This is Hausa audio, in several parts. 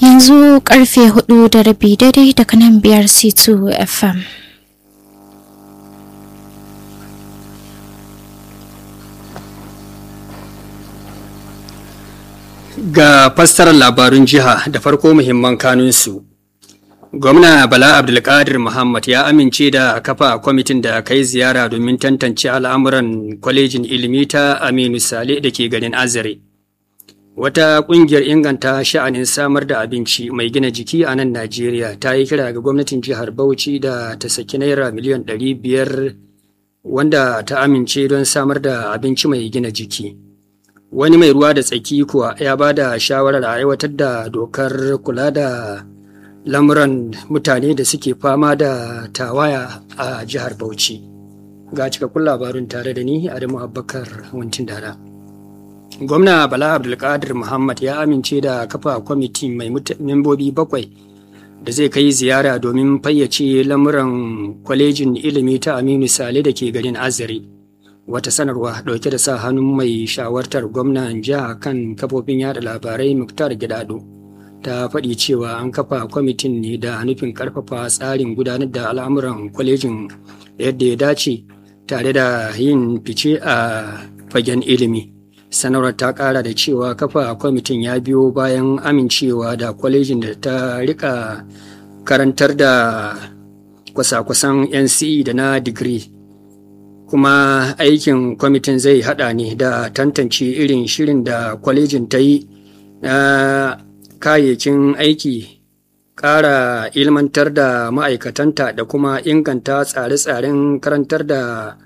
yanzu karfe hudu da rabi daidai daga nan biyar c2 fm Ga fassarar labarun jiha da farko muhimman kanunsu. Gwamna Bala Abdulkadir Muhammad ya amince da kafa kwamitin da kai ziyara domin tantance al'amuran kwalejin ilimi ta Aminu Sale da ke garin Azare. Wata ƙungiyar inganta sha'anin samar da abinci mai gina jiki a nan Najeriya ta yi kira ga gwamnatin jihar Bauchi da ta saki naira miliyan ɗari biyar wanda ta amince don samar da abinci mai gina jiki. Wani mai ruwa da tsaki kuwa ya ba da shawarar a aiwatar da dokar kula da lamuran mutane da suke fama da tawaya a jihar Bauchi. Ga cikakkun labarin tare da ni Adamu Abubakar Wantin Dara. Gwamna Bala Abdulkadir Muhammad ya amince da kafa kwamiti mai membobi bakwai da zai kai ziyara domin fayyace lamuran kwalejin ilimi ta Aminu Sale da ke garin Azare. Wata sanarwa dauke da sa hannun mai shawartar gwamnan jiha kan kafofin yada labarai Muktar Gidado. ta faɗi cewa an kafa kwamitin ne da nufin ƙarfafa tsarin gudanar da al'amuran kwalejin yadda ya dace tare da yin fice a fagen ilimi sanarwar ta ƙara da cewa kafa kwamitin ya biyo bayan amincewa da kwalejin da ta rika karantar da kwasa-kwasan nce da na digiri kuma aikin kwamitin zai hada ne da tantance irin shirin da kwalejin ta yi na kayayyakin aiki ƙara ilmantar da ma'aikatanta da kuma inganta tsare-tsaren karantar da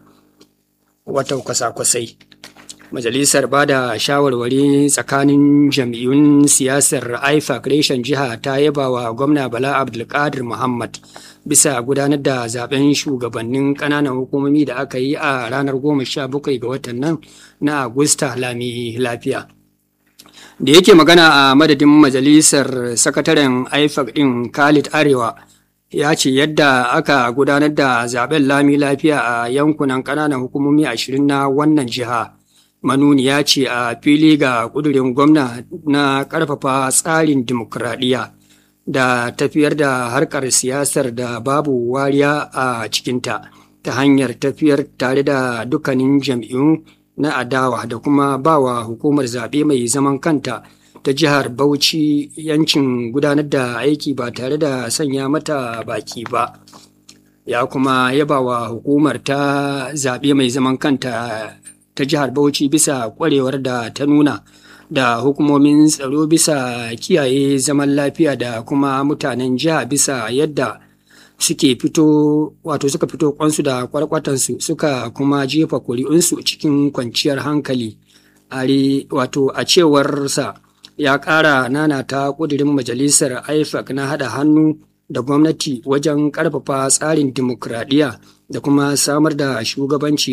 wata kwasa-kwasai majalisar ba da shawarwari tsakanin jam'iyyun siyasar ifac reshen jiha ta yaba wa gwamna bala abdulkadir muhammad bisa gudanar da zaben shugabannin ƙananan hukumomi da aka yi a ranar 17 ga watan nan na agusta lami lafiya da yake magana a madadin majalisar sakataren ifac din khalid arewa ya ce yadda aka gudanar da zaben lami lafiya a yankunan ƙananan hukumomi ashirin na wannan jiha manuniya ce a fili ga ƙudurin gwamna na ƙarfafa tsarin dimokuraɗiyya da tafiyar da harkar siyasar da babu wariya a cikinta ta hanyar tafiyar tare da dukkanin jam'iyyun na adawa da kuma bawa hukumar zaɓe mai zaman kanta ta jihar Bauchi yancin gudanar da aiki ba tare da sanya mata baki ba. Ya kuma yaba wa hukumar ta zaɓe mai zaman kanta ta jihar Bauchi bisa ƙwarewar da ta nuna da hukumomin tsaro bisa kiyaye zaman lafiya da kuma mutanen jiha bisa yadda suke fito wato suka fito kwansu da kwarkwatansu suka kuma jefa kuri'unsu cikin kwanciyar hankali are wato a cewarsa ya ƙara nana ta ƙudurin majalisar ifac na haɗa hannu da gwamnati wajen ƙarfafa tsarin dimokuraɗiyya da kuma samar da shugabanci